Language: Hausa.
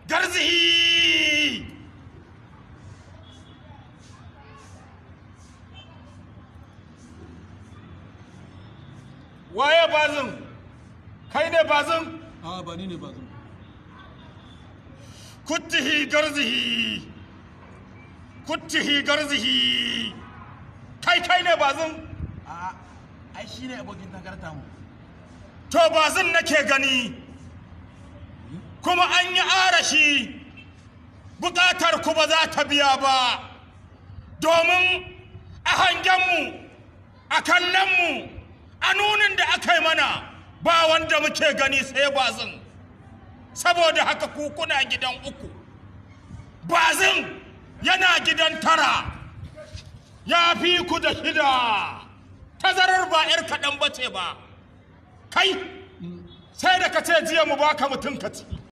garzihi waye bazin kai ne bazin a ba ni ne ba zan kuttihi garzihi kuttihi garzihi kai kai ne bazin a ai shine abokin takarta mu to bazin nake gani kuma an yi arashi bukatar ku ba za ta biya ba domin a hangenmu a kallonmu a nunin da aka yi mana ba wanda muke gani sai bazin saboda haka ku kuna gidan uku bazin yana gidan tara ya fi ku da shida tazarar ba 'yar kaɗan bace ba kai sai da ka ce jiya mu baka mutum ka ci